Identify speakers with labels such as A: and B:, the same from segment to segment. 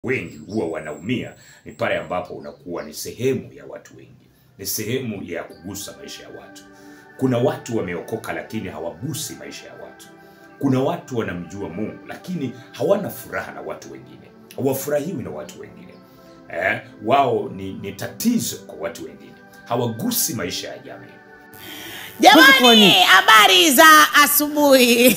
A: wengi huwa wanaumia ni pale ambapo unakuwa ni sehemu ya watu wengi, ni sehemu ya kugusa maisha ya watu. Kuna watu wameokoka lakini hawagusi maisha ya watu. Kuna watu wanamjua Mungu lakini hawana furaha na watu wengine, hawafurahiwi na watu wengine. Eh, wao ni, ni tatizo kwa watu wengine, hawagusi maisha ya jamii.
B: Jamani, habari za asubuhi.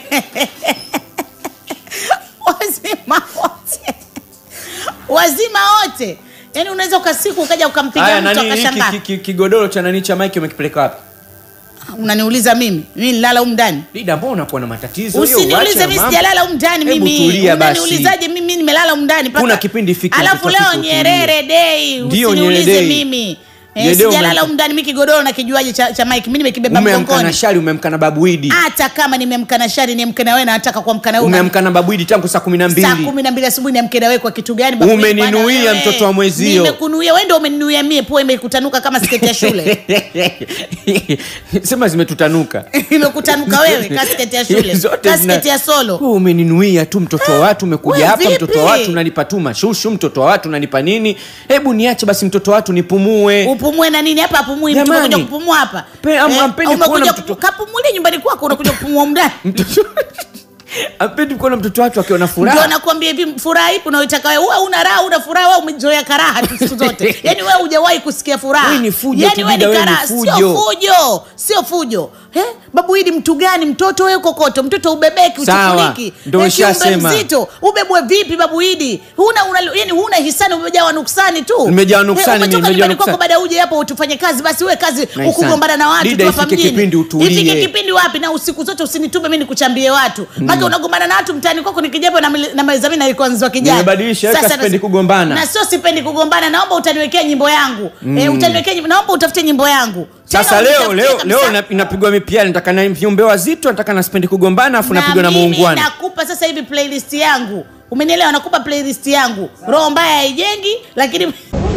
B: Wazima wote, wazima wote. Yaani unaweza ukasiku ukaja ukampiga
C: Haya,
B: mtu
C: nani hiki
B: akashangaa.
C: ki- ki- kigodoro cha nani cha Mike umekipeleka wapi?
B: Unaniuliza mimi? Mimi nilala humu ndani?
C: Lida, mbona unakuwa na matatizo? Hiyo uache
B: Usiniulize mimi
C: mambo.
B: sijalala humu ndani
C: Hebu
B: mimi.
C: tulia basi.
B: Unaniulizaje mimi nimelala humu ndani mpaka
C: Kuna kipindi fiki
B: Alafu
C: mtoto
B: leo
C: fiki
B: Nyerere Day.
C: Ndio,
B: Usiniulize
C: Nyerere Day.
B: mimi. Eh,
C: Nyerere Day
B: sijalala
C: umemka-
B: humu ndani mimi kigodoro na kijuaje cha, cha Mike. Mimi nimekibeba
C: Umeamka na
B: mgongoni.
C: shari, umeamka na babu Idi.
B: Hata kama nimeamka na shari niamke na wewe na nataka kuamka na wewe.
C: Umeamka na babu Idi tangu saa kumi na
B: saa
C: mbili.
B: kumi na mbili asubuhi niamke na wewe kwa kitu gani? babu?
C: Umeninuia
B: Bwana wewe.
C: mtoto wa mwezio.
B: Nimekunuia wewe, ndio umeninuia mie, pua imekutanuka kama sketi ya shule
C: Sema zimetutanuka.
B: imekutanuka wewe ka sketi ya shule
C: Zote
B: ka
C: zina-
B: sketi ya solo.
C: Wewe umeninuia tu mtoto wa watu, umekuja
B: Wewe
C: hapa mtoto wa
B: vipi?
C: watu unanipa tu mashushu, mtoto wa watu unanipa nini? Hebu niache basi mtoto wa watu nipumue.
B: Upumue na nini hapa? Apumui mtu
C: Jamani.
B: unakuja kupumua hapa
C: Pe- am- ampendi
B: umekuja
C: kuona
B: ku-
C: mtoto-
B: kapumulie nyumbani kwako, unakuja kupumua humu ndani.
C: Mtoto Apendi kuona mtoto watu akiwa na
B: Ndio
C: furaha.
B: nakwambia hivi, furaha ipi unayoitaka wewe? Wewe una raha, una furaha, wewe umezoea karaha tu siku zote. Yaani wewe hujawahi kusikia furaha.
C: Wewe ni fujo
B: Yaani
C: tu,
B: wewe
C: Dida,
B: ni
C: wewe ni
B: karaha,
C: fujo.
B: sio fujo, sio fujo. Eh? Babu Idi mtu gani? Mtoto wewe kokoto, mtoto ubebeki,
C: Sawa,
B: uchukuliki.
C: ndio
B: Eh, kiumbe
C: nishasema.
B: mzito, ubebwe vipi Babu Idi? Huna una, yani huna hisani, umejawa nuksani tu.
C: Nimejawa nuksani
B: Eh,
C: mimi,
B: umetoka
C: nimejawa
B: nyumbani kwako
C: nuksani.
B: baada ya uje hapa utufanye kazi, basi wewe kazi
C: Nice
B: ukugombana na watu
C: Dida,
B: tu hapa
C: ifike
B: mjini.
C: kipindi utulie.
B: Ifike kipindi wapi? Na usiku zote usinitume mimi nikuchambie watu. Maana unagombana na watu mtaani kwako nikijapo na mili- na mezamini alikuwa nzwa kijana.
C: Nimebadilisha, weka
B: Sasa
C: sipendi
B: nas-
C: kugombana.
B: Na sio sipendi kugombana, naomba utaniwekea nyimbo yangu. Eh, utaniwekea nyimbo, naomba utafute nyimbo yangu.
C: Sasa
B: Tena
C: leo
B: unitafutie
C: leo
B: kabisa.
C: leo ina- inapigwa mipiani, nataka na viumbe wazito, nataka na sipendi kugombana, afu napigwa na
B: mimi
C: muungwana.
B: nakupa sasa hivi playlist yangu. Umenielewa? Nakupa playlist yangu. Roho mbaya haijengi, lakini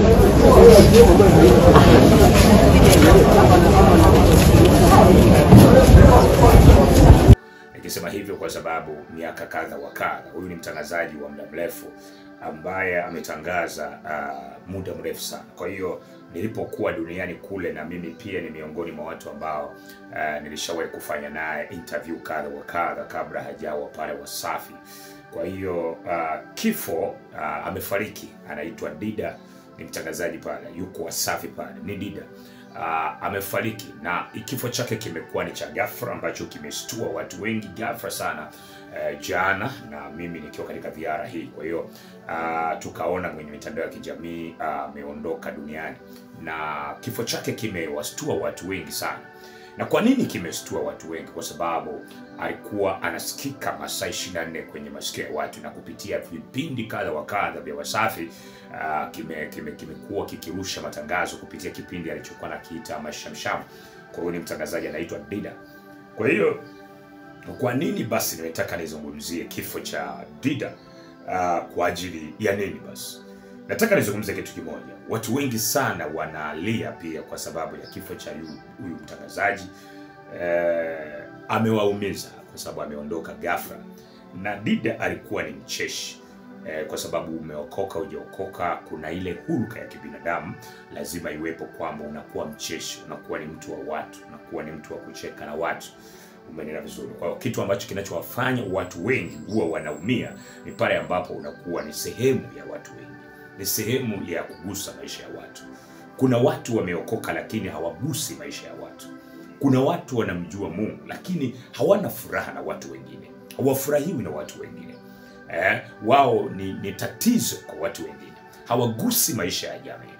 A: Nikisema hivyo kwa sababu miaka kadha wa kadha, huyu ni mtangazaji wa muda mrefu ambaye ametangaza uh, muda mrefu sana. Kwa hiyo nilipokuwa duniani kule, na mimi pia ni miongoni mwa watu ambao uh, nilishawahi kufanya naye interview kadha wa kadha kabla hajawa pale Wasafi. Kwa hiyo uh, kifo uh, amefariki, anaitwa Dida, ni mtangazaji pale, yuko Wasafi pale, ni Dida uh, amefariki na kifo chake kimekuwa ni cha ghafla ambacho kimeshtua watu wengi ghafla sana uh, jana na mimi nikiwa katika ziara hii. Kwa hiyo uh, tukaona kwenye mitandao ya kijamii ameondoka duniani na kifo chake kimewastua watu wengi sana. Na kwa nini kimestua watu wengi? Kwa sababu alikuwa anasikika masaa 24 kwenye masikio ya watu na kupitia vipindi kadha wa kadha vya Wasafi uh, kime kime kimekuwa kikirusha matangazo kupitia kipindi alichokuwa nakiita Mashamsham. Kwa hiyo ni mtangazaji anaitwa Dida. Kwa hiyo kwa nini basi nimetaka nizungumzie kifo cha Dida uh, kwa ajili ya nini basi? Nataka nizungumze kitu kimoja. Watu wengi sana wanalia pia kwa sababu ya kifo cha yu- huyu mtangazaji eh, amewaumiza kwa sababu ameondoka ghafla, na Dida alikuwa ni mcheshi eh, kwa sababu umeokoka hujaokoka, kuna ile huruka ya kibinadamu lazima iwepo kwamba unakuwa mcheshi, unakuwa ni mtu wa watu, unakuwa ni mtu wa kucheka na watu umenena vizuri. Kwa hiyo kitu ambacho kinachowafanya watu wengi huwa wanaumia ni pale ambapo unakuwa ni sehemu ya watu wengi, ni sehemu ya kugusa maisha ya watu. Kuna watu wameokoka lakini hawagusi maisha ya watu. Kuna watu wanamjua Mungu lakini hawana furaha na watu wengine, hawafurahiwi na watu wengine. Eh, wao ni, ni tatizo kwa watu wengine, hawagusi maisha ya jamii.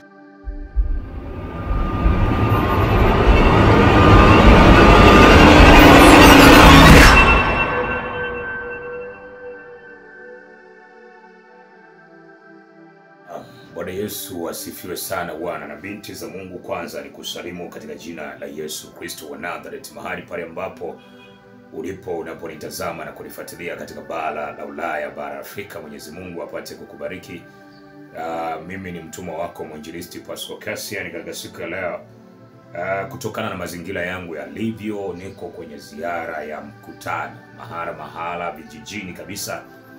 A: Bwana Yesu asifiwe sana Bwana na binti za Mungu. Kwanza ni kusalimu katika jina la Yesu Kristo wa Nazareth, mahali pale ambapo ulipo unaponitazama na kunifuatilia katika bara la Ulaya, bara la Afrika. Mwenyezi Mungu apate kukubariki. Uh, mimi ni mtumwa wako mwinjilisti Pascal Cassian katika siku ya leo. Uh, kutokana na mazingira yangu yalivyo, niko kwenye ziara ya mkutano mahala mahala vijijini kabisa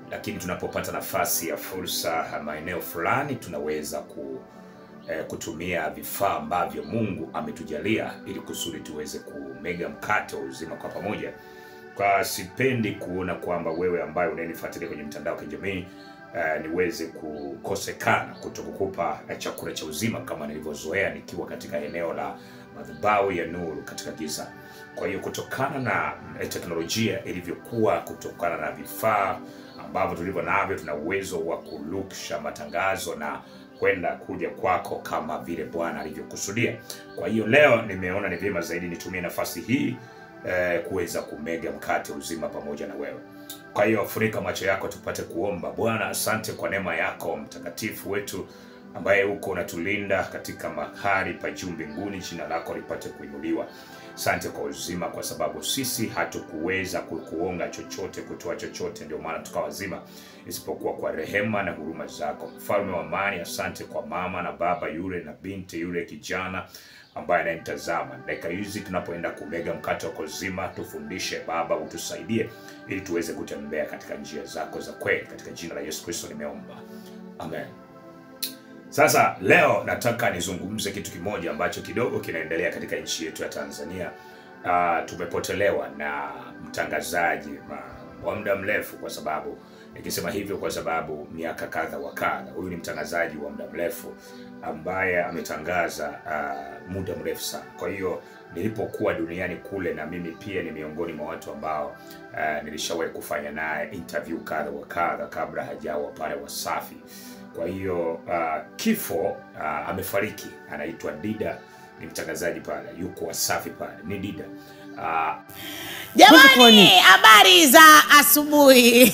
A: lakini tunapopata nafasi ya fursa maeneo fulani tunaweza ku eh, kutumia vifaa ambavyo Mungu ametujalia ili kusudi tuweze kumega mkate wa uzima kwa pamoja. Kwa sipendi kuona kwamba wewe ambaye unayenifuatilia kwenye mtandao wa kijamii eh, niweze kukosekana kutokukupa eh, chakula cha uzima kama nilivyozoea nikiwa katika eneo la madhabahu ya nuru katika giza. Kwa hiyo kutokana na eh, teknolojia ilivyokuwa, kutokana na vifaa ambavyo tulivyo navyo, tuna uwezo wa kurusha matangazo na kwenda kuja kwako kama vile Bwana alivyokusudia. Kwa hiyo leo nimeona ni vyema zaidi nitumie nafasi hii eh, kuweza kumega mkate uzima pamoja na wewe. Kwa hiyo funika macho yako tupate kuomba. Bwana, asante kwa neema yako mtakatifu wetu ambaye uko unatulinda katika mahali pa juu mbinguni, jina lako lipate kuinuliwa. Asante kwa uzima, kwa sababu sisi hatukuweza kukuonga chochote, kutoa chochote, ndio maana tukawa wazima, isipokuwa kwa rehema na huruma zako. Mfalme wa amani, asante kwa mama na baba yule na binti yule kijana ambaye anayemtazama dakika hizi tunapoenda kumega mkate wa uzima, tufundishe Baba, utusaidie ili tuweze kutembea katika njia zako za kweli. Katika jina la Yesu Kristo nimeomba, amen. Sasa leo nataka nizungumze kitu kimoja ambacho kidogo kinaendelea katika nchi yetu ya Tanzania. Uh, tumepotelewa na mtangazaji ma- wa muda mrefu, kwa sababu nikisema hivyo kwa sababu miaka kadha wa kadha, huyu ni mtangazaji wa muda mrefu ambaye ametangaza uh, muda mrefu sana. Kwa hiyo nilipokuwa duniani kule, na mimi pia ni miongoni mwa watu ambao uh, nilishawahi kufanya naye interview kadha wa kadha kabla hajawa pale Wasafi. Kwa hiyo uh, kifo uh, amefariki, anaitwa Dida, ni mtangazaji pale, yuko Wasafi pale, ni Dida uh,
C: Kwanza kwa
B: Jamani,
C: nini?
B: habari za asubuhi.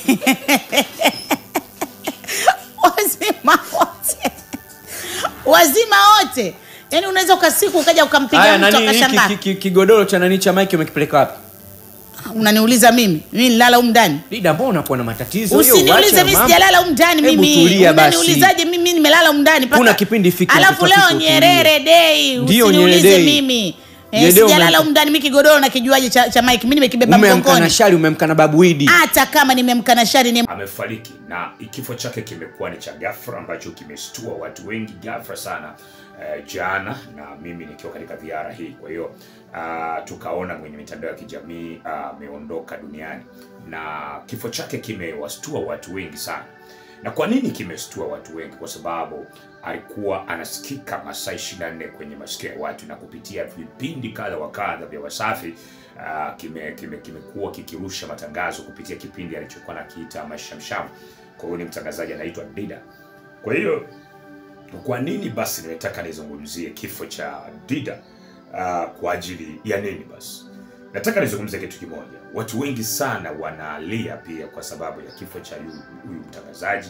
B: Wazima wote, wazima wote. Yaani unaweza ukasiku ukaja
C: Haya,
B: ukampiga mtu
C: nani hiki
B: akashangaa.
C: ki- ki- kigodoro cha nani cha Mike umekipeleka wapi?
B: Unaniuliza mimi? Mimi nilala humu ndani?
C: Dida, mbona unakuwa na matatizo? Hiyo
B: Usiniulize
C: uache
B: mimi
C: mambo.
B: sijalala humu ndani
C: Hebu
B: mimi.
C: tulia basi.
B: Unaniulizaje mimi nimelala humu ndani mpaka
C: Kuna kipindi fiki
B: Alafu
C: unatakiwa
B: leo
C: utulie.
B: Nyerere Day.
C: Ndio,
B: Usiniulize
C: Nyerere Day.
B: mimi. Eh,
C: Nyerere Day
B: sijalala
C: ume-
B: humu ndani mimi kigodoro na kijuaje cha, cha Mike. Mimi nimekibeba
C: Umeamka na
B: mgongoni.
C: shari, umeamka na babu Idi.
B: Hata kama nimemka na shari ni
A: amefariki na kifo chake kimekuwa ni cha ghafla ambacho kimeshtua watu wengi ghafla sana eh, jana na mimi nikiwa katika ziara hii. Kwa hiyo ah, tukaona kwenye mitandao ya kijamii ah, ameondoka duniani na kifo chake kimewastua watu wengi sana. Na kwa nini kimestua watu wengi? Kwa sababu alikuwa anasikika masaa 24 kwenye masikio ya watu na kupitia vipindi kadha wa kadha vya Wasafi uh, kime kime kimekuwa kikirusha matangazo kupitia kipindi alichokuwa nakiita Mashamsham. Kwa hiyo ni mtangazaji anaitwa Dida. Kwa hiyo kwa nini basi nimetaka nizungumzie kifo cha Dida uh, kwa ajili ya nini basi? Nataka nizungumzie kitu kimoja. Watu wengi sana wanalia pia kwa sababu ya kifo cha yu- huyu mtangazaji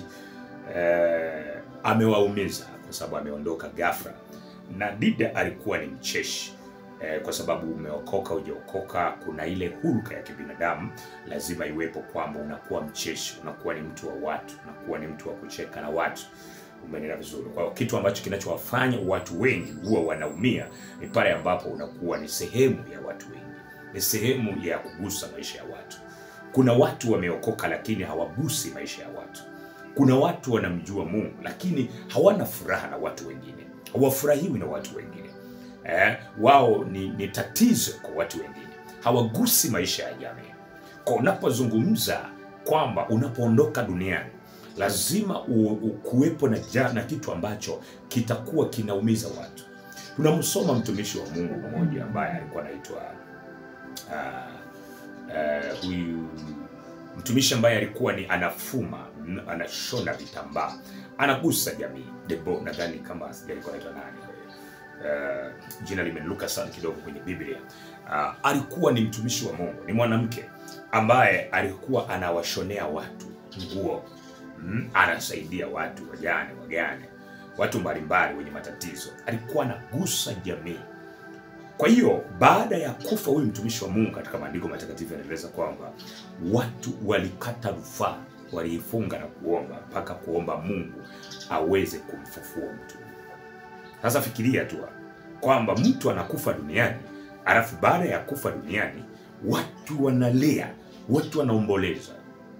A: eh, amewaumiza kwa sababu ameondoka ghafla, na Dida alikuwa ni mcheshi eh, kwa sababu umeokoka hujaokoka, kuna ile huruka ya kibinadamu lazima iwepo, kwamba unakuwa mcheshi, unakuwa ni mtu wa watu, unakuwa ni mtu wa kucheka na watu. Umeelewa vizuri? Kwa hiyo kitu ambacho kinachowafanya watu wengi huwa wanaumia ni pale ambapo unakuwa ni sehemu ya watu wengi, ni sehemu ya kugusa maisha ya watu. Kuna watu wameokoka lakini hawagusi maisha ya watu. Kuna watu wanamjua Mungu lakini hawana furaha na watu wengine, hawafurahiwi na watu wengine eh, wao ni, ni tatizo kwa watu wengine, hawagusi maisha ya jamii. Kwa unapozungumza kwamba unapoondoka duniani lazima u- u- kuwepo na, ja- na kitu ambacho kitakuwa kinaumiza watu. Tunamsoma mtumishi wa Mungu mmoja ambaye alikuwa anaitwa ah, eh, huyu mtumishi ambaye alikuwa ni anafuma n- anashona vitambaa anagusa jamii Debo, nadhani kama sijui alikuwa anaitwa nani uh, jina limenuka sana kidogo kwenye Biblia. Uh, alikuwa ni mtumishi wa Mungu, ni mwanamke ambaye alikuwa anawashonea watu nguo mm, anasaidia watu wajane, wagane, watu mbalimbali wenye matatizo, alikuwa anagusa jamii. Kwa hiyo baada ya kufa huyu mtumishi wa Mungu, katika maandiko matakatifu yanaeleza kwamba watu walikata rufaa, waliifunga na kuomba mpaka kuomba Mungu aweze kumfufua mtu. Sasa fikiria tu kwamba mtu anakufa duniani, alafu baada ya kufa duniani watu wanalia, watu wanaomboleza.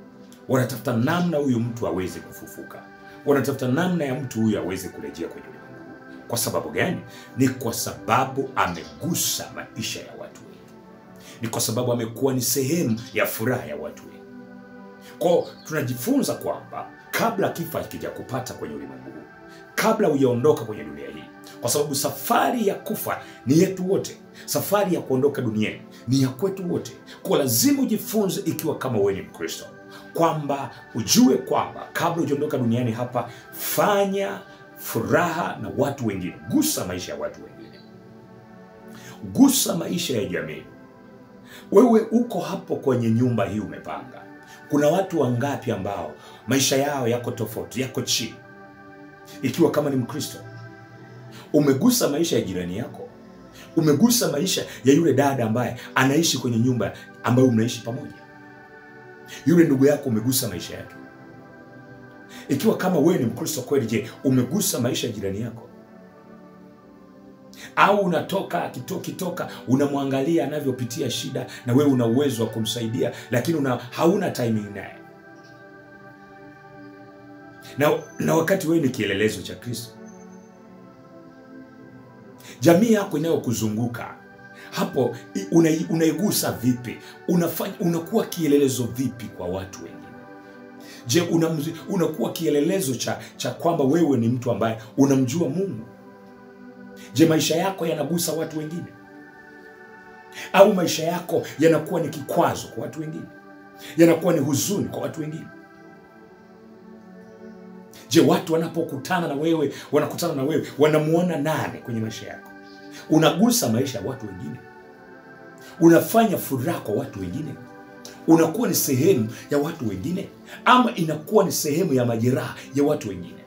A: wanatafuta namna huyu mtu aweze kufufuka, wanatafuta namna ya mtu huyu aweze kurejea kwenye ulimwengu huu. Kwa sababu gani? Ni kwa sababu amegusa maisha ya watu wengi, ni kwa sababu amekuwa ni sehemu ya furaha ya watu wengi. Kwao tunajifunza kwamba kabla kifo hakija kupata kwenye ulimwengu huu, kabla hujaondoka kwenye dunia hii, kwa sababu safari ya kufa ni yetu wote, safari ya kuondoka duniani ni ya kwetu wote. Kwa lazima ujifunze, ikiwa kama wewe ni Mkristo, kwamba ujue kwamba kabla hujaondoka duniani hapa, fanya furaha na watu wengine, gusa maisha ya watu wengine, gusa maisha ya jamii. Wewe uko hapo kwenye nyumba hii umepanga, kuna watu wangapi ambao maisha yao yako tofauti, yako chini? Ikiwa kama ni Mkristo, umegusa maisha ya jirani yako, umegusa maisha ya yule dada ambaye anaishi kwenye nyumba ambayo mnaishi pamoja, yule ndugu yako, umegusa maisha yake. Ikiwa kama wewe ni Mkristo kweli, je, umegusa maisha ya jirani yako? Au unatoka akito- kitoka unamwangalia anavyopitia shida, na wewe una uwezo wa kumsaidia, lakini una, hauna timing naye na, na wakati wewe ni kielelezo cha Kristo, jamii yako inayokuzunguka hapo i- unai- unaigusa vipi? Unafanya, unakuwa kielelezo vipi kwa watu wengine? Je, unamzi- unakuwa kielelezo cha, cha kwamba wewe ni mtu ambaye unamjua Mungu? Je, maisha yako yanagusa watu wengine, au maisha yako yanakuwa ni kikwazo kwa watu wengine, yanakuwa ni huzuni kwa watu wengine? Je, watu wanapokutana na wewe, wanakutana na wewe, wanamuona nani kwenye maisha yako? Unagusa maisha ya watu wengine? Unafanya furaha kwa watu wengine? Unakuwa ni sehemu ya watu wengine, ama inakuwa ni sehemu ya majeraha ya watu wengine?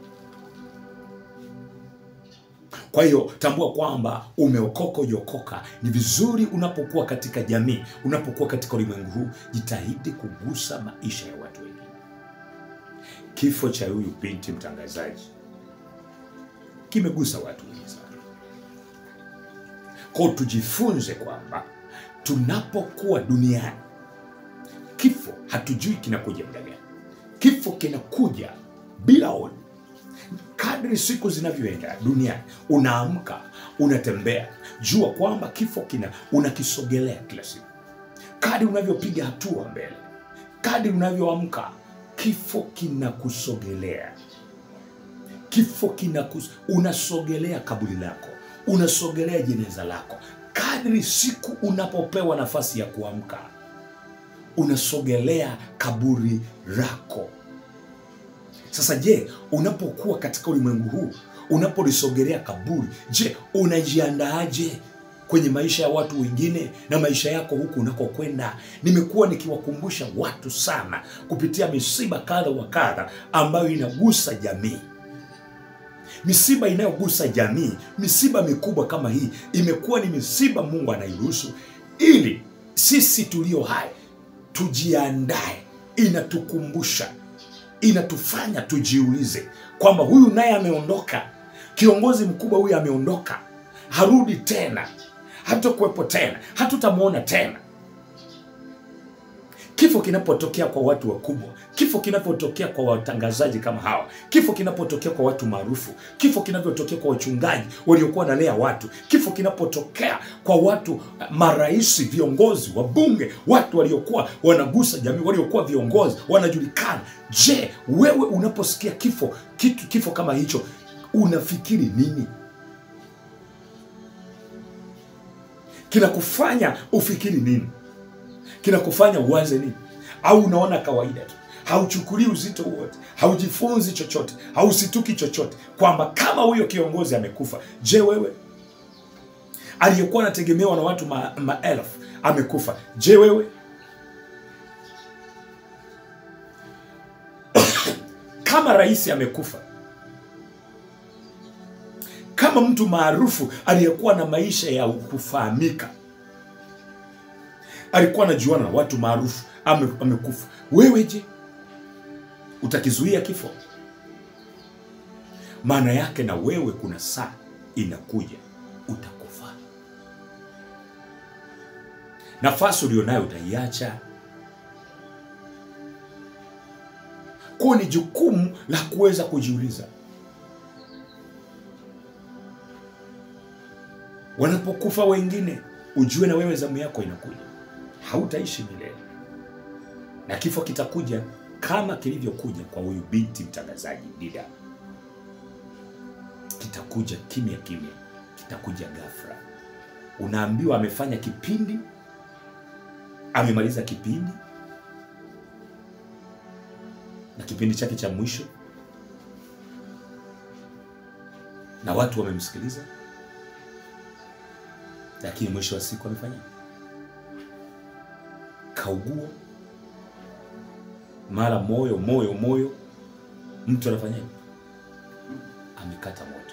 A: Kwa hiyo tambua kwamba umeokoka, ujaokoka, ni vizuri unapokuwa katika jamii, unapokuwa katika ulimwengu huu, jitahidi kugusa maisha ya watu wengine. Kifo cha huyu binti mtangazaji kimegusa watu wengi sana. Kwa hiyo tujifunze kwamba tunapokuwa duniani, kifo hatujui kinakuja muda gani. Kifo kinakuja bila oni. Kadri siku zinavyoenda duniani, unaamka, unatembea, jua kwamba kifo kina unakisogelea kila siku. Kadri unavyopiga hatua mbele, kadri unavyoamka, kifo kinakusogelea kifo kinakus unasogelea kaburi lako unasogelea jeneza lako kadri siku unapopewa nafasi ya kuamka unasogelea kaburi lako sasa je unapokuwa katika ulimwengu huu unapolisogelea kaburi je unajiandaaje kwenye maisha ya watu wengine na maisha yako huku unakokwenda nimekuwa nikiwakumbusha watu sana kupitia misiba kadha wa kadha ambayo inagusa jamii misiba inayogusa jamii, misiba mikubwa kama hii imekuwa ni misiba Mungu anairuhusu ili sisi tulio hai tujiandae. Inatukumbusha, inatufanya tujiulize kwamba huyu naye ameondoka, kiongozi mkubwa huyu ameondoka, harudi tena, hatakuwepo tena, hatutamwona tena. Kifo kinapotokea kwa watu wakubwa, kifo kinapotokea kwa watangazaji kama hawa, kifo kinapotokea kwa watu maarufu, kifo kinavyotokea kwa wachungaji waliokuwa wanalea watu, kifo kinapotokea kwa watu marais, viongozi, wabunge, watu waliokuwa wanagusa jamii, waliokuwa viongozi, wanajulikana. Je, wewe unaposikia kifo kitu kifo kama hicho unafikiri nini? Kinakufanya ufikiri nini? kinakufanya uwaze nini? Au unaona kawaida tu, hauchukulii uzito wote, haujifunzi chochote, hausituki chochote, kwamba kama huyo kiongozi amekufa, je, wewe aliyekuwa anategemewa na watu ma, maelfu amekufa, je, wewe kama rais amekufa, kama mtu maarufu aliyekuwa na maisha ya kufahamika alikuwa anajuana na watu maarufu ame, amekufa. Wewe je, utakizuia kifo? Maana yake na wewe kuna saa inakuja utakufa. Nafasi ulionayo utaiacha. Kwa hiyo ni jukumu la kuweza kujiuliza, wanapokufa wengine, ujue na wewe zamu yako inakuja. Hautaishi milele, na kifo kitakuja kama kilivyokuja kwa huyu binti mtangazaji Dida. Kitakuja kimya kimya, kitakuja ghafla. Unaambiwa amefanya kipindi, amemaliza kipindi na kipindi chake cha mwisho, na watu wamemsikiliza, lakini mwisho wa siku amefanya kaugua, mara moyo moyo moyo, mtu anafanyaje? Amekata moto.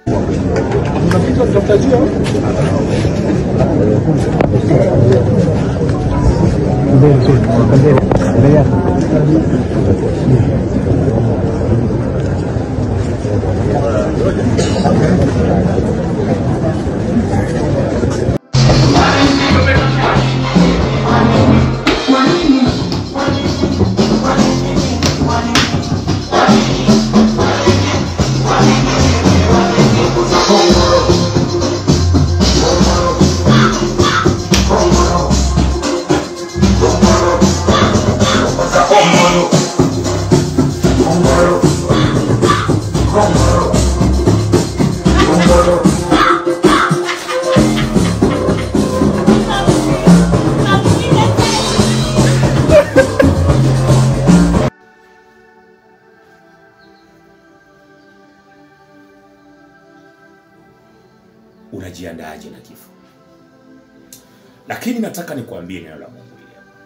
A: Unajiandaaje na kifo? Lakini nataka nikuambie neno la Mungu hili hapa.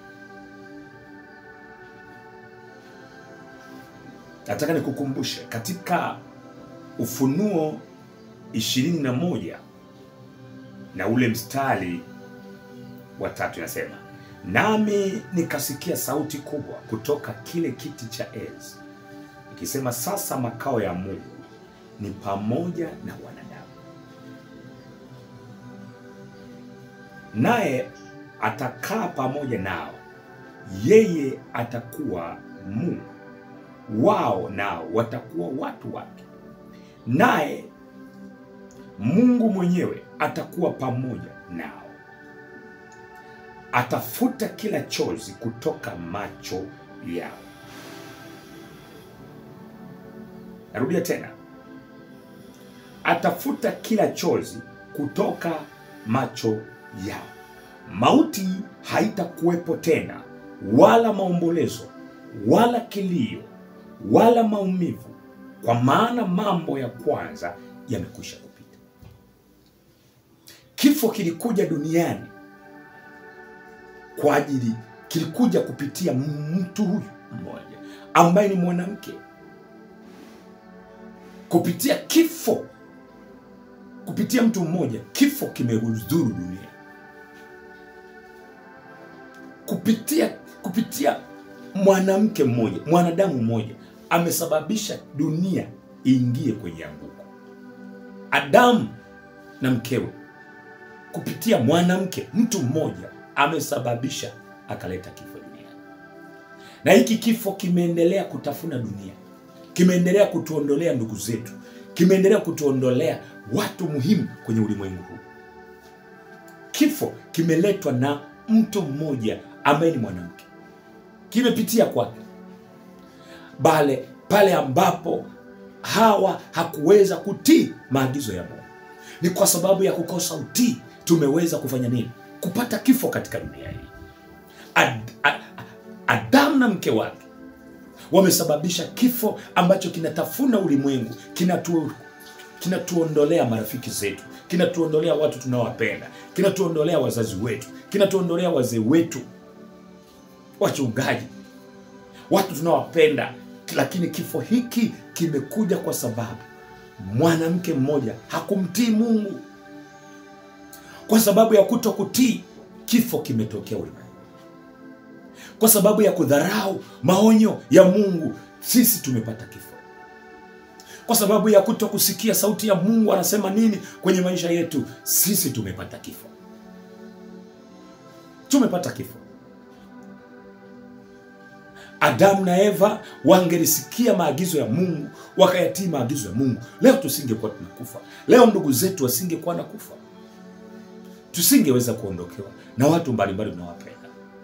A: Nataka nikukumbushe katika Ufunuo ishirini na moja na ule mstari wa tatu inasema, nami nikasikia sauti kubwa kutoka kile kiti cha enzi ikisema, sasa makao ya Mungu ni pamoja na wanadamu, naye atakaa pamoja nao, yeye atakuwa Mungu wao, nao watakuwa watu wake, naye Mungu mwenyewe atakuwa pamoja nao, atafuta kila chozi kutoka macho yao. Narudia tena, atafuta kila chozi kutoka macho yao. Mauti haitakuwepo tena, wala maombolezo, wala kilio, wala maumivu, kwa maana mambo ya kwanza yamekwisha kupita. Kifo kilikuja duniani kwa ajili, kilikuja kupitia mtu huyu mmoja ambaye ni mwanamke. Kupitia kifo, kupitia mtu mmoja, kifo kimehudhuru dunia. Kupitia kupitia mwanamke mmoja, mwanadamu mmoja amesababisha dunia iingie kwenye anguko. Adamu na mkewe kupitia mwanamke, mtu mmoja amesababisha akaleta kifo duniani, na hiki kifo kimeendelea kutafuna dunia, kimeendelea kutuondolea ndugu zetu, kimeendelea kutuondolea watu muhimu kwenye ulimwengu huu. Kifo kimeletwa na mtu mmoja ambaye ni mwanamke, kimepitia kwake bale pale ambapo Hawa hakuweza kutii maagizo ya Mungu. Ni kwa sababu ya kukosa utii tumeweza kufanya nini? Kupata kifo katika dunia hii. Ad, ad, Adamu na mke wake wamesababisha kifo ambacho kinatafuna ulimwengu, kinatu kinatuondolea marafiki zetu, kinatuondolea watu tunaowapenda, kinatuondolea wazazi wetu, kinatuondolea wazee wetu, wachungaji, watu tunaowapenda. Lakini kifo hiki kimekuja kwa sababu mwanamke mmoja hakumtii Mungu. Kwa sababu ya kuto kutii, kifo kimetokea ulimwengu. Kwa sababu ya kudharau maonyo ya Mungu, sisi tumepata kifo. Kwa sababu ya kuto kusikia sauti ya Mungu anasema nini kwenye maisha yetu, sisi tumepata kifo. Tumepata kifo. Adamu na Eva wangelisikia maagizo ya Mungu, wakayatii maagizo ya Mungu, leo tusingekuwa tunakufa. Leo ndugu zetu wasingekuwa na kufa, tusingeweza kuondokewa na watu mbalimbali tunawapenda.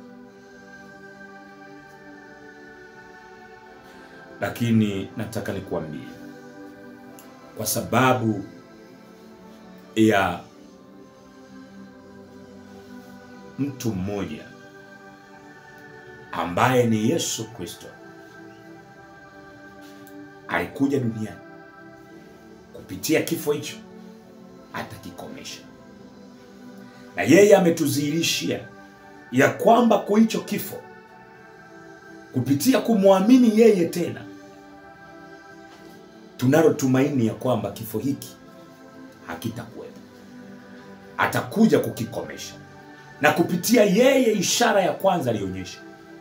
A: Lakini nataka nikuambie, kwa sababu ya mtu mmoja ambaye ni Yesu Kristo alikuja duniani kupitia kifo hicho atakikomesha, na yeye ametudhihirishia ya kwamba kwa hicho kifo, kupitia kumwamini yeye tena, tunalo tumaini ya kwamba kifo hiki hakitakuwepo, atakuja kukikomesha. Na kupitia yeye, ishara ya kwanza alionyesha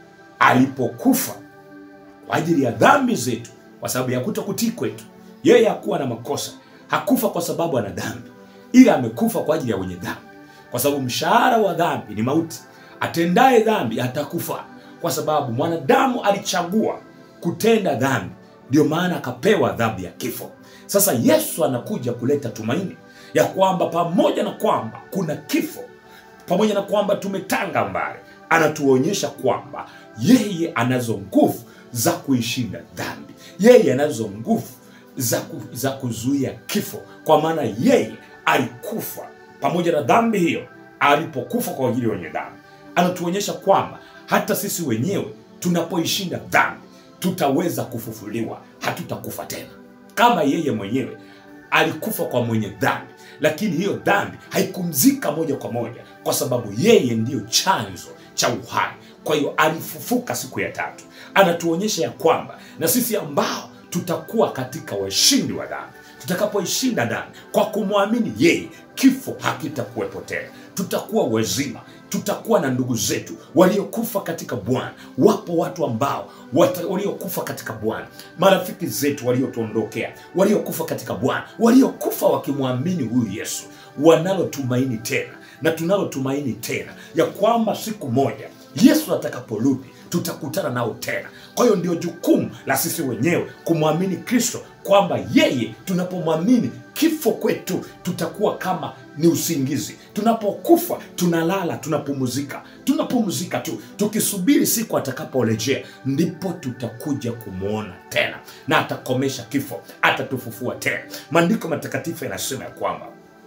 A: alipokufa kwa ajili ya dhambi zetu, kwa sababu ya kutokutii kwetu. Yeye hakuwa na makosa, hakufa kwa sababu ana dhambi, ila amekufa kwa ajili ya wenye dhambi, kwa sababu mshahara wa dhambi ni mauti. Atendaye dhambi atakufa, kwa sababu mwanadamu alichagua kutenda dhambi, ndio maana akapewa adhabu ya kifo. Sasa Yesu anakuja kuleta tumaini ya kwamba pamoja na kwamba kuna kifo, pamoja na kwamba tumetanga mbali, anatuonyesha kwamba yeye anazo nguvu za kuishinda dhambi. Yeye anazo nguvu za, ku, za kuzuia kifo, kwa maana yeye alikufa pamoja na dhambi hiyo. Alipokufa kwa ajili ya wenye dhambi, anatuonyesha kwamba hata sisi wenyewe tunapoishinda dhambi tutaweza kufufuliwa, hatutakufa tena, kama yeye mwenyewe alikufa kwa mwenye dhambi, lakini hiyo dhambi haikumzika moja kwa moja, kwa sababu yeye ndiyo chanzo cha uhai. Kwa hiyo alifufuka siku ya tatu, anatuonyesha ya kwamba na sisi ambao tutakuwa katika washindi wa dhambi, tutakapoishinda dhambi kwa kumwamini yeye, kifo hakitakuwepo tena, tutakuwa wazima tutakuwa na ndugu zetu waliokufa katika Bwana. Wapo watu ambao wata, waliokufa katika Bwana, marafiki zetu waliotuondokea, waliokufa katika Bwana, waliokufa wakimwamini huyu Yesu, wanalo tumaini tena na tunalo tumaini tena ya kwamba siku moja Yesu atakaporudi tutakutana nao tena. Kwa hiyo ndio jukumu la sisi wenyewe kumwamini Kristo, kwamba yeye, tunapomwamini kifo kwetu tutakuwa kama ni usingizi. Tunapokufa tunalala, tunapumzika, tunapumzika tu tukisubiri siku atakaporejea, ndipo tutakuja kumwona tena, na atakomesha kifo, atatufufua tena. Maandiko matakatifu yanasema ya kwamba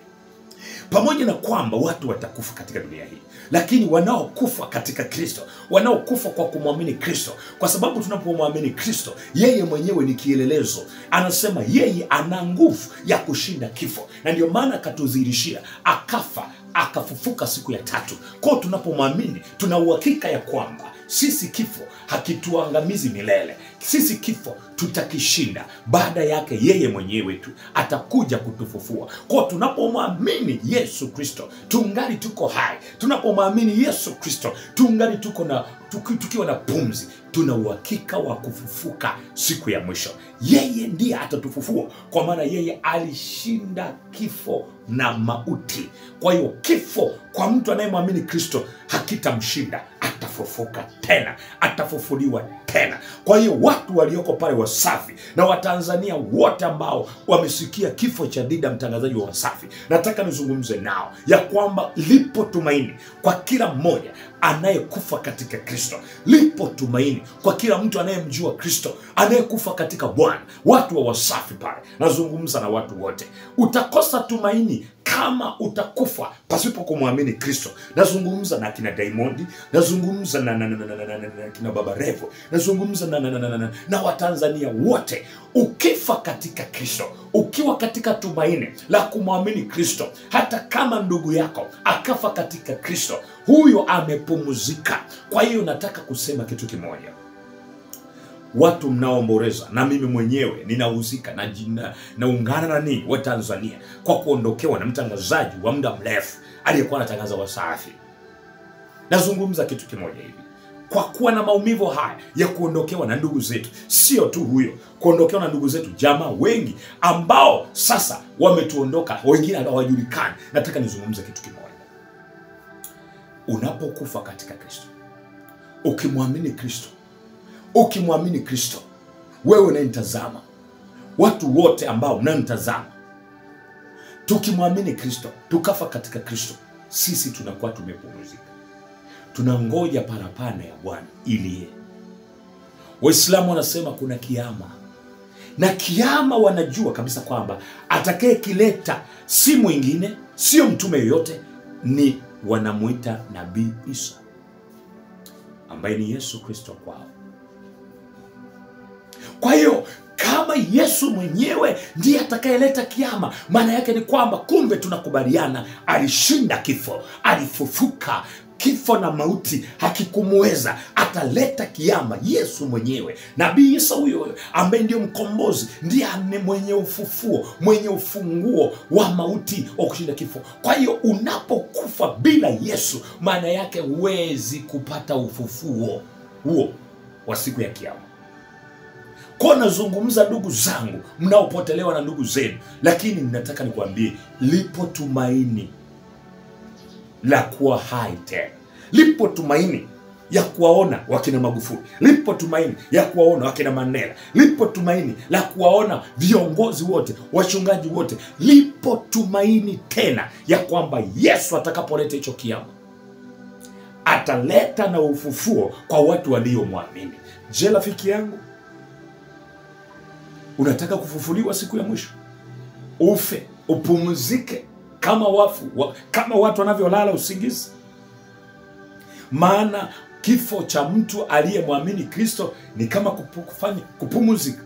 A: pamoja na kwamba watu watakufa katika dunia hii, lakini wanaokufa katika Kristo, wanaokufa kwa kumwamini Kristo, kwa sababu tunapomwamini Kristo, yeye mwenyewe ni kielelezo. Anasema yeye ana nguvu ya kushinda kifo, na ndio maana akatudhihirishia, akafa akafufuka siku ya tatu. Kwao tunapomwamini, tuna uhakika ya kwamba sisi kifo hakituangamizi milele. Sisi kifo tutakishinda. Baada yake yeye mwenyewe tu atakuja kutufufua. Kwa tunapomwamini Yesu Kristo tungali tuko hai, tunapomwamini Yesu Kristo tungali tuko na tuki, tukiwa na pumzi, tuna uhakika wa kufufuka siku ya mwisho. Yeye ndiye atatufufua, kwa maana yeye alishinda kifo na mauti. Kwa hiyo kifo kwa mtu anayemwamini Kristo hakitamshinda, atafufuka tena, atafufuliwa tena. Kwa hiyo watu walioko pale Wasafi na Watanzania wote ambao wamesikia kifo cha Dida, mtangazaji wa Wasafi, nataka nizungumze nao ya kwamba lipo tumaini kwa kila mmoja anayekufa katika Kristo. Lipo tumaini kwa kila mtu anayemjua Kristo, anayekufa katika Bwana. Watu wa Wasafi pale, nazungumza na watu wote, utakosa tumaini kama utakufa pasipo kumwamini Kristo. Nazungumza na kina Diamond, nazungumza na, na, na, na, na, na, na, na kina Baba Revo, nazungumza na, na, na, na, na, na, na Watanzania wote. Ukifa katika Kristo, ukiwa katika tumaini la kumwamini Kristo, hata kama ndugu yako akafa katika Kristo, huyo amepumzika. Kwa hiyo nataka kusema kitu kimoja watu mnaoomboleza na mimi mwenyewe ninahusika na jina naungana na ninyi wa Tanzania kwa kuondokewa na mtangazaji wa muda mrefu aliyekuwa anatangaza Wasafi. Nazungumza kitu kimoja hivi, kwa kuwa na maumivu haya ya kuondokewa na ndugu zetu, sio tu huyo, kuondokewa na ndugu zetu, jamaa wengi ambao sasa wametuondoka, wengine hawajulikani. Nataka nizungumze kitu kimoja, unapokufa katika Kristo, ukimwamini Kristo
D: ukimwamini kristo wewe unayemtazama watu wote ambao mnayemtazama tukimwamini kristo tukafa katika kristo sisi tunakuwa tumepumzika tunangoja parapanda ya bwana iliye waislamu wanasema kuna kiama na kiama wanajua kabisa kwamba atakayekileta si mwingine sio mtume yoyote ni wanamwita nabii isa ambaye ni yesu kristo kwao kwa hiyo kama yesu mwenyewe ndiye atakayeleta kiama maana yake ni kwamba kumbe tunakubaliana alishinda kifo alifufuka kifo na mauti hakikumweza ataleta kiama yesu mwenyewe nabii isa huyo ambaye ndio mkombozi ndiye ame mwenye ufufuo mwenye ufunguo wa mauti wa kushinda kifo kwa hiyo unapokufa bila yesu maana yake huwezi kupata ufufuo huo wa siku ya kiama kwa nazungumza ndugu zangu mnaopotelewa na ndugu zenu lakini nataka nikuambie lipo tumaini la kuwa hai tena lipo tumaini ya kuwaona wakina magufuli lipo tumaini ya kuwaona wakina mandela lipo tumaini la kuwaona viongozi wote wachungaji wote lipo tumaini tena ya kwamba yesu atakapoleta hicho kiama ataleta na ufufuo kwa watu waliomwamini je rafiki yangu unataka kufufuliwa siku ya mwisho ufe upumzike kama wafu wa, kama watu wanavyolala usingizi maana kifo cha mtu aliyemwamini kristo ni kama kupu, kufanya, kupumuzika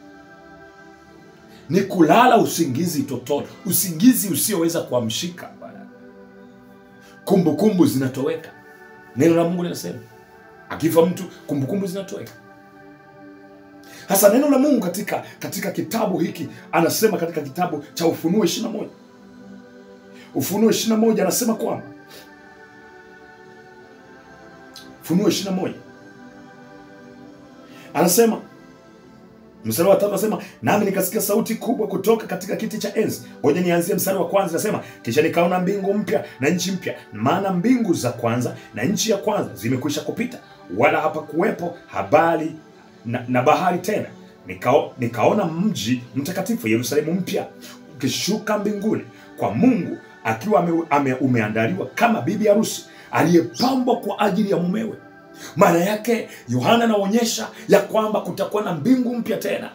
D: ni kulala usingizi totoro usingizi usioweza kuamshika bwana kumbukumbu zinatoweka neno la mungu linasema akifa mtu kumbukumbu zinatoweka hasa neno la mungu katika katika kitabu hiki anasema katika kitabu cha ufunuo ishirina moja ufunuo ishirina moja anasema kwamba ufunuo ishirina moja anasema mstari wa tatu anasema nami nikasikia sauti kubwa kutoka katika kiti cha enzi ngoja nianzie mstari wa kwanza anasema kisha nikaona mbingu mpya na nchi mpya maana mbingu za kwanza na nchi ya kwanza zimekwisha kupita wala hapakuwepo habari na, na bahari tena Nikao, nikaona mji mtakatifu yerusalemu mpya ukishuka mbinguni kwa mungu akiwa ame, ame, umeandaliwa kama bibi harusi aliyepambwa kwa ajili ya mumewe maana yake yohana anaonyesha ya kwamba kutakuwa na mbingu mpya tena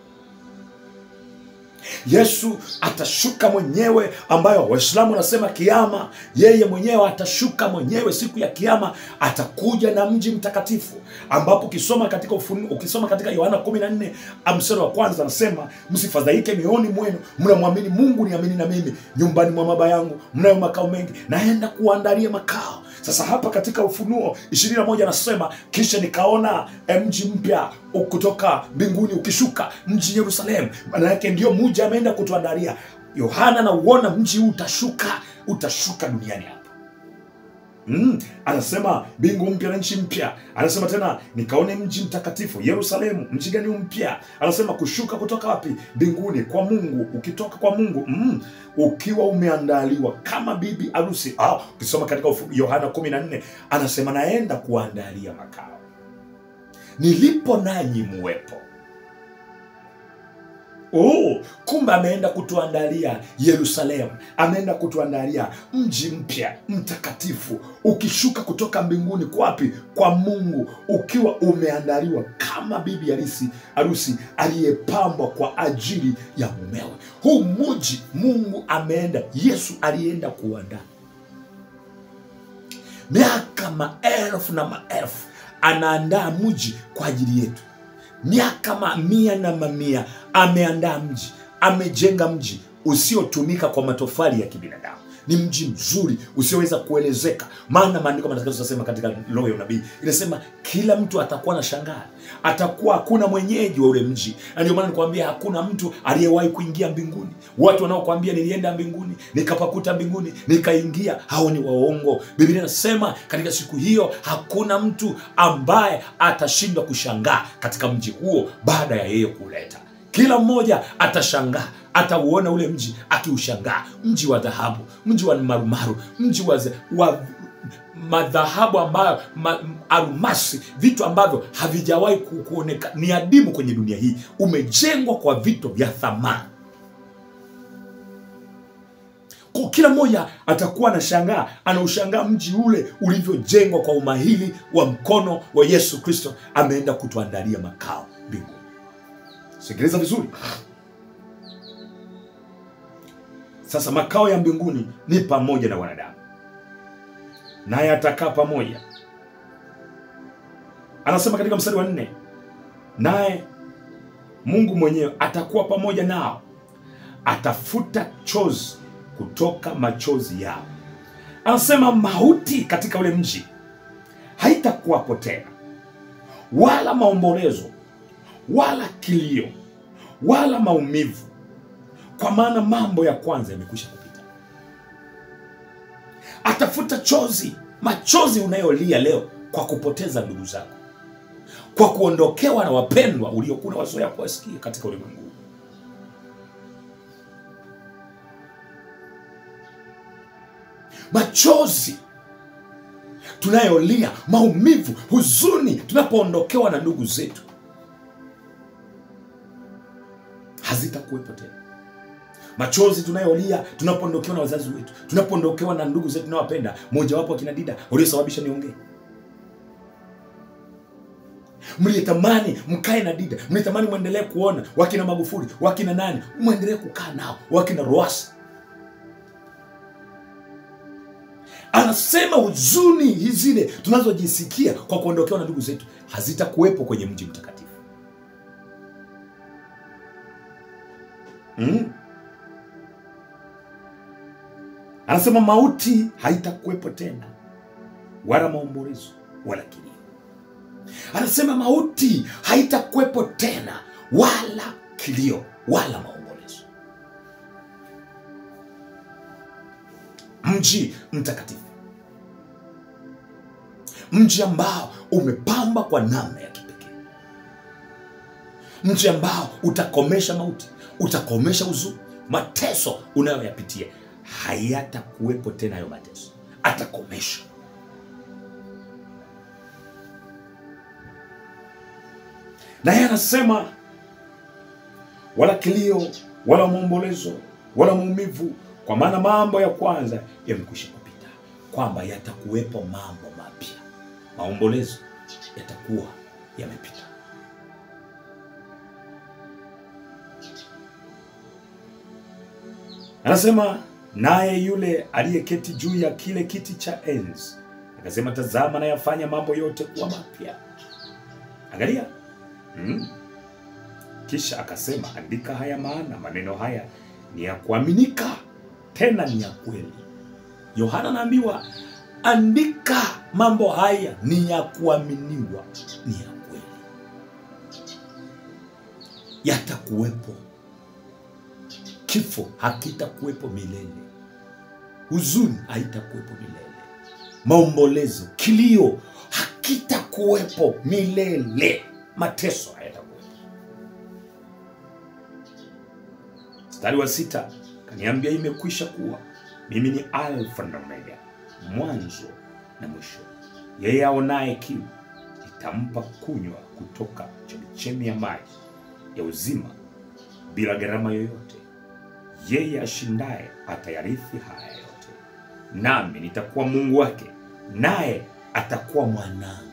D: yesu atashuka mwenyewe ambayo waislamu wanasema kiama yeye mwenyewe atashuka mwenyewe siku ya kiama atakuja na mji mtakatifu ambapo ukisoma katika ufunu, ukisoma katika yohana 14 mstari wa kwanza anasema msifadhaike mioni mwenu mnamwamini mungu niamini na mimi nyumbani mwa baba yangu mnayo makao mengi naenda kuandalia makao sasa hapa katika ufunuo 21 anasema kisha nikaona mji mpya kutoka mbinguni ukishuka mji yerusalemu maana yake ndio muji ameenda kutuandalia yohana anauona mji huu utashuka utashuka duniani hapa Mm, anasema mbingu mpya na nchi mpya anasema tena nikaone mji mtakatifu yerusalemu mji gani mpya anasema kushuka kutoka wapi mbinguni kwa mungu ukitoka kwa mungu mm, ukiwa umeandaliwa kama bibi harusi ah, ukisoma katika yohana 14 anasema naenda kuandalia makao nilipo nanyi muwepo Oh, kumbe ameenda kutuandalia yerusalemu ameenda kutuandalia mji mpya mtakatifu ukishuka kutoka mbinguni kwapi kwa mungu ukiwa umeandaliwa kama bibi harusi harusi aliyepambwa kwa ajili ya mumewe huu muji mungu ameenda yesu alienda kuandaa miaka maelfu na maelfu anaandaa mji kwa ajili yetu miaka mamia na mamia ameandaa mji amejenga mji usiotumika kwa matofali ya kibinadamu ni mji mzuri usioweza kuelezeka maana maandiko matakatifu yanasema katika roho ya unabii inasema kila mtu atakuwa na shangaa atakuwa hakuna mwenyeji wa ule mji na ndio maana nikwambia hakuna mtu aliyewahi kuingia mbinguni watu wanaokwambia nilienda mbinguni nikapakuta mbinguni nikaingia hao ni waongo biblia inasema katika siku hiyo hakuna mtu ambaye atashindwa kushangaa katika mji huo baada ya yeye kuleta kila mmoja atashangaa atauona ule mji akiushangaa mji wa dhahabu mji wa marumaru mji wa, wa madhahabu ambayo ma, almasi vitu ambavyo havijawahi ku- kuoneka ni adimu kwenye dunia hii umejengwa kwa vitu vya thamani kwa kila mmoja atakuwa anashangaa anaushangaa mji ule ulivyojengwa kwa umahili wa mkono wa yesu kristo ameenda kutuandalia makao mbinguni sikiliza vizuri sasa makao ya mbinguni ni pamoja na wanadamu naye atakaa pamoja anasema katika mstari wa nne naye mungu mwenyewe atakuwa pamoja nao atafuta chozi kutoka machozi yao anasema mauti katika ule mji haitakuwapo tena wala maombolezo wala kilio wala maumivu kwa maana mambo ya kwanza yamekwisha kupita atafuta chozi machozi unayolia leo kwa kupoteza ndugu zako kwa kuondokewa na wapendwa uliokuwa wazoea kuwasikia katika ulimwengu huu. machozi tunayolia maumivu huzuni tunapoondokewa na ndugu zetu hazitakuwepo tena machozi tunayolia tunapoondokewa na wazazi wetu tunapoondokewa na ndugu zetu tunawapenda mojawapo akina dida waliosababisha niongee mliyetamani mkae na dida mliyetamani mwendelee kuona wakina magufuli wakina nani mwendelee kukaa nao wakina roasi anasema huzuni hizi zile tunazojisikia kwa kuondokewa na ndugu zetu hazitakuwepo kwenye mji mtakatifu mm. anasema mauti haitakuwepo tena wala maombolezo wala kilio anasema mauti haitakuwepo tena wala kilio wala maombolezo mji mtakatifu mji ambao umepamba kwa namna ya kipekee mji ambao utakomesha mauti utakomesha huzuni mateso unayoyapitia hayatakuwepo tena hayo mateso atakomesha naye anasema wala kilio wala maombolezo wala maumivu kwa maana mambo ya kwanza yamekwisha kupita kwamba yatakuwepo mambo mapya maombolezo yatakuwa yamepita anasema naye yule aliyeketi juu ya kile kiti cha enzi akasema tazama nayafanya mambo yote kuwa mapya angalia hmm? kisha akasema andika haya maana maneno haya ni ya kuaminika tena ni ya kweli yohana anaambiwa andika mambo haya ni ya kuaminiwa ni ya kweli yatakuwepo kifo hakitakuwepo milele huzuni haitakuwepo milele maombolezo kilio hakitakuwepo milele mateso hayatakuwepo mstari wa sita kaniambia imekwisha kuwa mimi ni alfa na omega mwanzo na mwisho yeye aonaye kiu nitampa kunywa kutoka chemichemi ya maji ya uzima bila gharama yoyote yeye ashindaye atayarithi haya yote nami nitakuwa mungu wake naye atakuwa mwanangu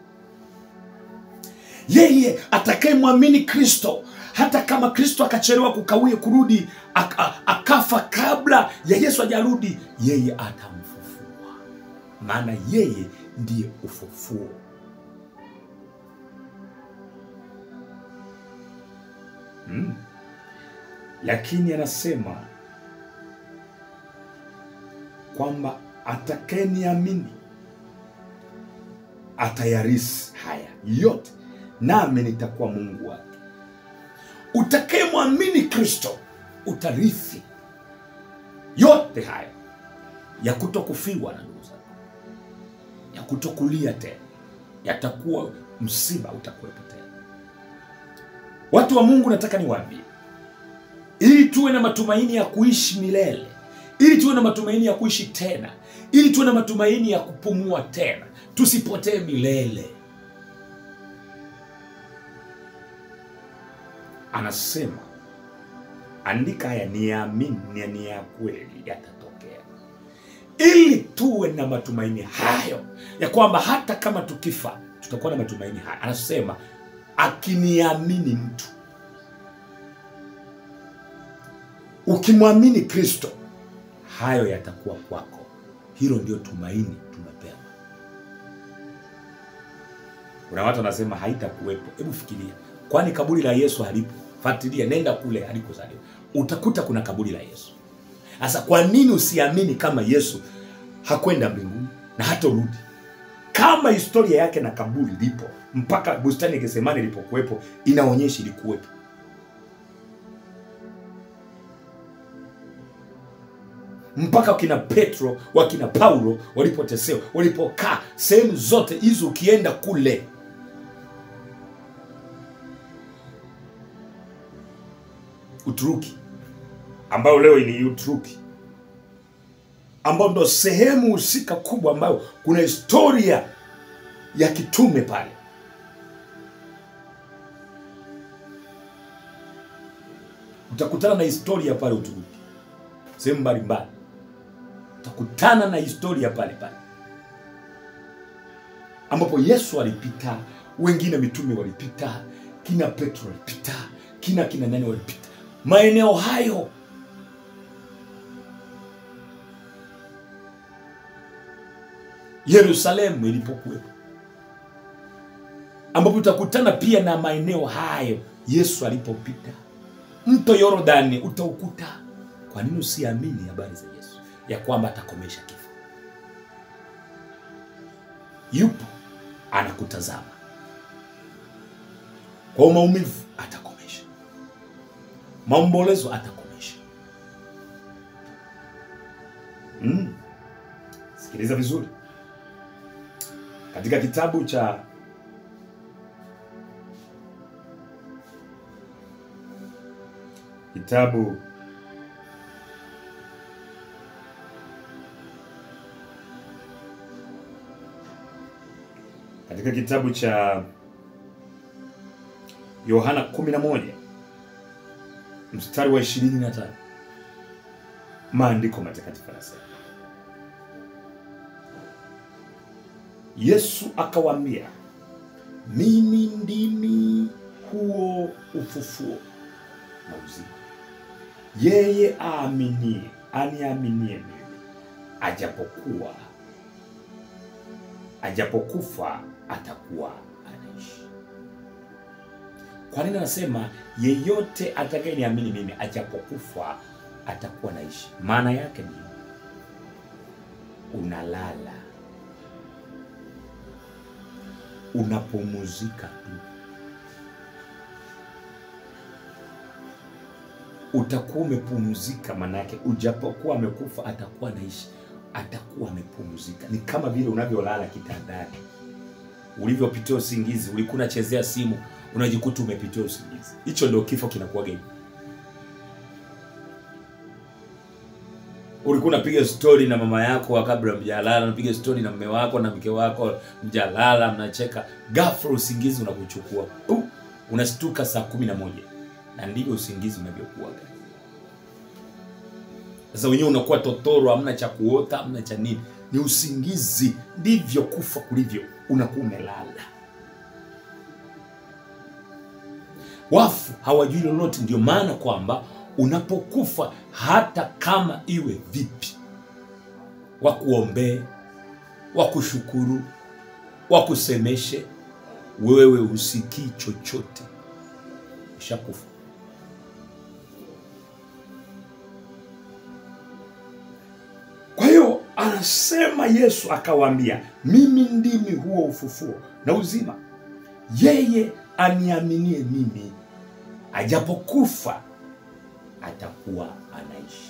D: yeye atakayemwamini kristo hata kama kristo akachelewa kukawia kurudi ak- a- akafa kabla ya yesu ajarudi yeye atamfufua maana yeye ndiye ufufuo mm. lakini anasema kwamba atakayeniamini atayarisi haya yote nami nitakuwa mungu wake utakayemwamini kristo utarithi yote haya ya kutokufiwa na ndugu zako ya kutokulia tena yatakuwa msiba utakuwepo tena watu wa mungu nataka niwaambie ili tuwe na matumaini ya kuishi milele ili tuwe na matumaini ya kuishi tena ili tuwe na matumaini ya kupumua tena tusipotee milele anasema andika haya niamini ni ni ya kweli yatatokea ili tuwe na matumaini hayo ya kwamba hata kama tukifa tutakuwa na matumaini haya anasema akiniamini mtu ukimwamini kristo hayo yatakuwa kwako hilo ndio tumaini tumepewa kuna watu wanasema haitakuwepo hebu fikiria kwani kaburi la yesu halipo fuatilia nenda kule alikozaliwa utakuta kuna kaburi la yesu sasa kwa nini usiamini kama yesu hakwenda mbinguni na hatorudi kama historia yake na kaburi lipo mpaka bustani ya Getsemani ilipokuwepo inaonyesha ilikuwepo mpaka wakina petro wakina paulo walipotesewa walipokaa sehemu zote hizo ukienda kule uturuki ambayo leo ni uturuki ambao ndo sehemu husika kubwa ambayo kuna historia ya kitume pale utakutana na historia pale uturuki sehemu mbalimbali utakutana na historia pale pale ambapo yesu alipita wengine mitume walipita kina petro walipita kina kina nani walipita maeneo hayo yerusalemu ilipokuwepo ambapo utakutana pia na maeneo hayo yesu alipopita mto yorodani utaukuta kwa nini usiamini habari za yesu ya kwamba atakomesha kifo yupo anakutazama kwa maumivu atakomesha maombolezo atakomesha mm. sikiliza vizuri katika kitabu cha kitabu katika kitabu cha yohana 11 mstari wa 25 maandiko matakatifu yanasema yesu akawaambia mimi ndimi huo ufufuo na uzima yeye aaminie aniaminie mimi ajapokuwa ajapokufa atakuwa anaishi kwa nini anasema yeyote atakayeniamini mimi ajapokufa atakuwa naishi maana yake ni unalala unapumuzika tu utakuwa umepumzika manake ujapokuwa amekufa atakuwa naishi atakuwa amepumzika ni kama vile unavyolala kitandani ulivyopitia usingizi ulikuwa unachezea simu unajikuta umepitia usingizi hicho ndio kifo kinakuwaga hivi ulikuwa unapiga stori na mama yako kabla mjalala unapiga stori na mme wako na mke wako mjalala mnacheka ghafla usingizi unakuchukua Puh! unastuka saa kumi na moja na ndivyo usingizi unavyokuwa sasa wenyewe unakuwa totoro hamna cha kuota hamna cha nini ni usingizi ndivyo kufa kulivyo unakuwa umelala wafu hawajui lolote ndio maana kwamba unapokufa hata kama iwe vipi wakuombee wakushukuru wakusemeshe wewe usikii chochote ushakufa kwa hiyo anasema yesu akawaambia mimi ndimi huo ufufuo na uzima yeye aniaminie mimi ajapokufa atakuwa anaishi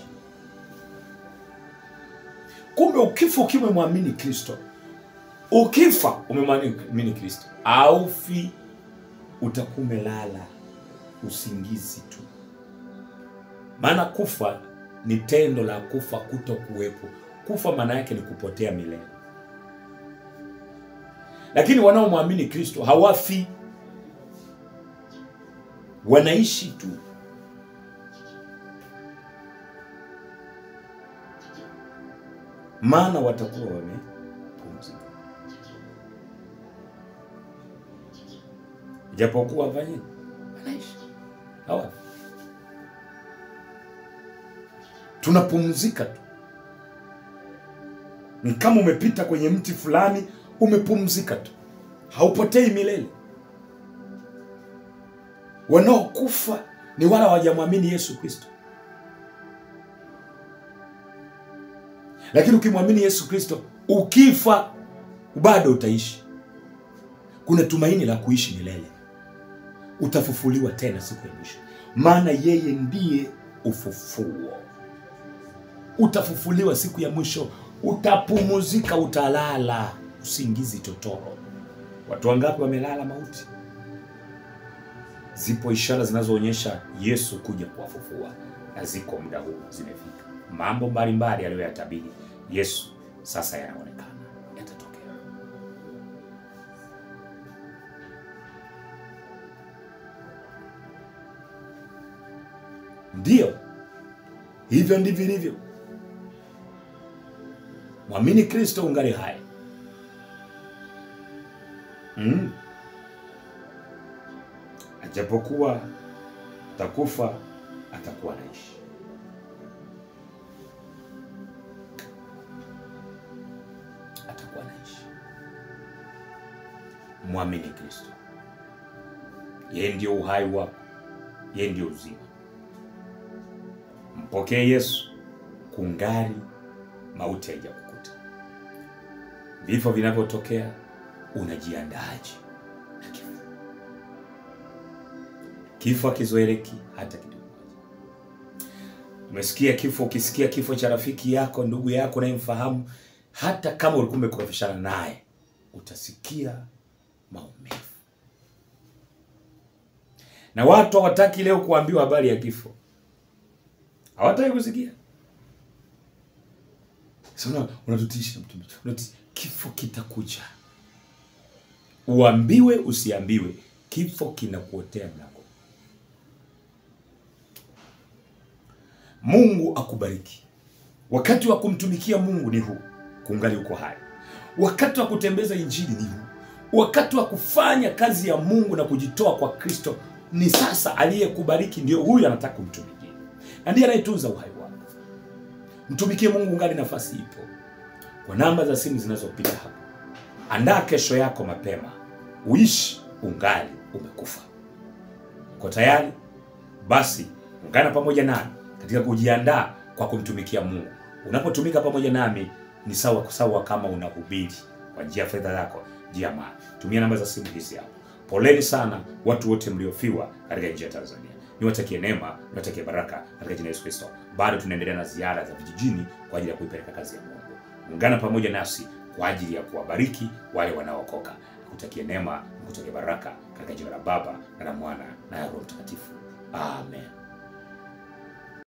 D: kumbe ukifa ukiwa umemwamini kristo ukifa umemwamini kristo aufi utakuwa umelala usingizi tu maana kufa ni tendo la kufa kuto kuwepo kufa maana yake ni kupotea milele lakini wanaomwamini kristo hawafi wanaishi tu maana watakuwa wamepumzika japokuwa wafanye wanaishi hawafi tunapumzika tu ni kama umepita kwenye mti fulani umepumzika tu haupotei milele wanaokufa ni wala hawajamwamini yesu kristo lakini ukimwamini yesu kristo ukifa bado utaishi kuna tumaini la kuishi milele utafufuliwa tena siku ya mwisho maana yeye ndiye ufufuo utafufuliwa siku ya mwisho utapumuzika utalala usingizi totoro watu wangapi wamelala mauti zipo ishara zinazoonyesha yesu kuja kuwafufua na ziko muda huu zimefika mambo mbalimbali aliyoyatabiri yesu sasa yanaonekana yatatokea ndiyo hivyo ndivyo ilivyo mwamini kristo ungali hai mm. ajapokuwa atakufa atakuwa anaishi atakuwa anaishi mwamini kristo yeye ndio uhai wako yeye ndio uzima mpokee yesu kungali mauti haijakukuta vifo vinavyotokea unajiandaaje na kifo kifo akizoeleki hata kidogo umesikia kifo ukisikia kifo cha rafiki yako ndugu yako unayemfahamu hata kama ulikuwa umekorofishana naye utasikia maumivu na watu hawataki leo kuambiwa habari ya kifo hawataki kusikia Sasa unatutisha mtumishi. Unati, kifo kitakuja. Uambiwe usiambiwe, kifo kinakuotea mlango. Mungu akubariki. Wakati wa kumtumikia Mungu ni huu, kungali uko hai. Wakati wa kutembeza injili ni huu. Wakati wa kufanya kazi ya Mungu na kujitoa kwa Kristo ni sasa. Aliyekubariki ndio huyu anataka kumtumikia, na ndiye anayetunza uhai wako. Mtumikie Mungu ungali nafasi ipo. Kwa namba za simu zinazopita hapa, andaa kesho yako mapema, uishi ungali umekufa. Uko tayari? Basi ungana pamoja nami katika kujiandaa kwa kumtumikia Mungu. Unapotumika pamoja nami ni sawa sawa kama unahubiri kwa njia ya fedha yako, njia ya mali. Tumia namba za simu hizi hapo. Poleni sana watu wote mliofiwa katika nchi ya Tanzania. Niwatakie neema, niwatakie baraka katika jina la Yesu Kristo. Bado tunaendelea na ziara za vijijini kwa ajili ya kuipeleka kazi ya Mungu. Ungana pamoja nasi kwa ajili ya kuwabariki wale wanaookoka. Nikutakie neema, nikutakie baraka katika jina la Baba na la Mwana na la Roho Mtakatifu. Amen.